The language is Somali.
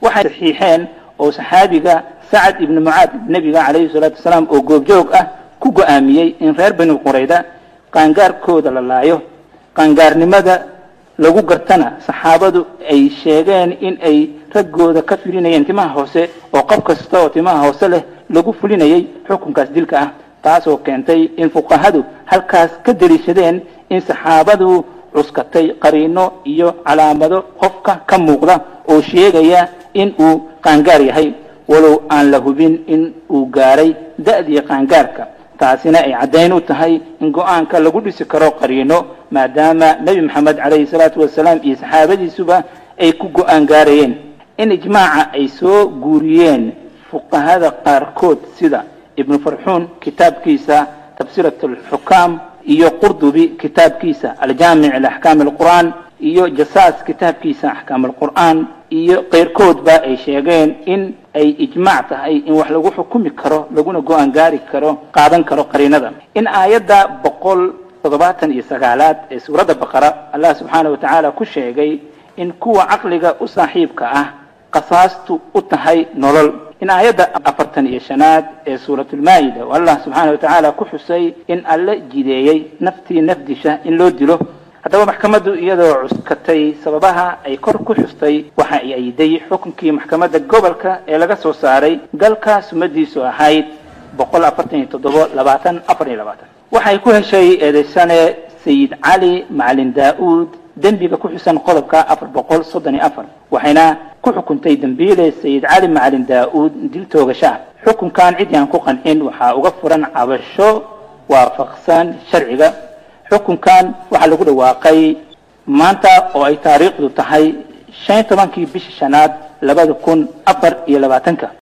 waxay saxiixeen oo saxaabiga sacad ibni mucaad nebiga calayhi salaatu wasalaam oo goobjoog ah ku go-aamiyey in reer bani qurayda qaangaarkooda la laayo qaangaarnimada lagu gartana saxaabadu ay sheegeen in ay raggooda ka filinayeen timaha hoose oo qof kasta oo timaha hoose leh lagu fulinayay xukunkaas dilka ah taasoo keentay in fuqahadu halkaas ka deliishadeen in saxaabadu cuskatay qariino iyo calaamado qofka ka muuqda oo sheegaya in uu qaangaar yahay walow aan la hubin in uu gaaray da-dii qaangaarka taasina ay caddayn u tahay in go-aanka lagu dhisi karo qariino maadaama nebi maxamed calayhi salaatu wasalaam iyo saxaabadiisuba ay ku go-aan gaarayeen in ijmaaca ay soo guuriyeen fuqahada qaarkood sida ibnu farxuun kitaabkiisa tafsirat alxukaam iyo qurdubi kitaabkiisa aljaamic liaxkaam alqur'aan iyo jasaas kitaabkiisa axkaam alqur'aan iyo keyrkoodba ay sheegeen in ay ijmaac tahay in wax lagu xukumi karo laguna go-aan gaari karo qaadan karo qariinada in aayadda boqol toddobaatan iyo sagaalaad ee suuradda baqara allah subxaana wa tacaala ku sheegay in kuwa caqliga u saaxiibka ah qasaastu u tahay nolol in aayadda afartan iyo shanaad ee suuratulmaa'ida oo allah subxaana wa tacaala ku xusay in alle jideeyey naftii nafdisha in loo dilo haddaba maxkamaddu iyadoo cuskatay sababaha ay kor ku xustay waxa ay ayday xukunkii maxkamadda gobolka ee laga soo saaray galka sumadiisu ahayd boqol afartan iyo toddobo labaatan afar iyo labaatan waxay ku heshay eedeysane sayid cali macalin daa-uud dembiga ku xusan qodobka afar boqol soddon iyo afar waxayna ku xukuntay dembiile sayid cali macalin daa-uud dil toogasha xukunkan ciddii aan ku qancin waxaa uga furan cabasho waafaqsan sharciga xukunkan waxaa lagu dhawaaqay maanta oo ay taariikhdu tahay shan iyo tobankii bisha shanaad labada kun afar iyo labaatanka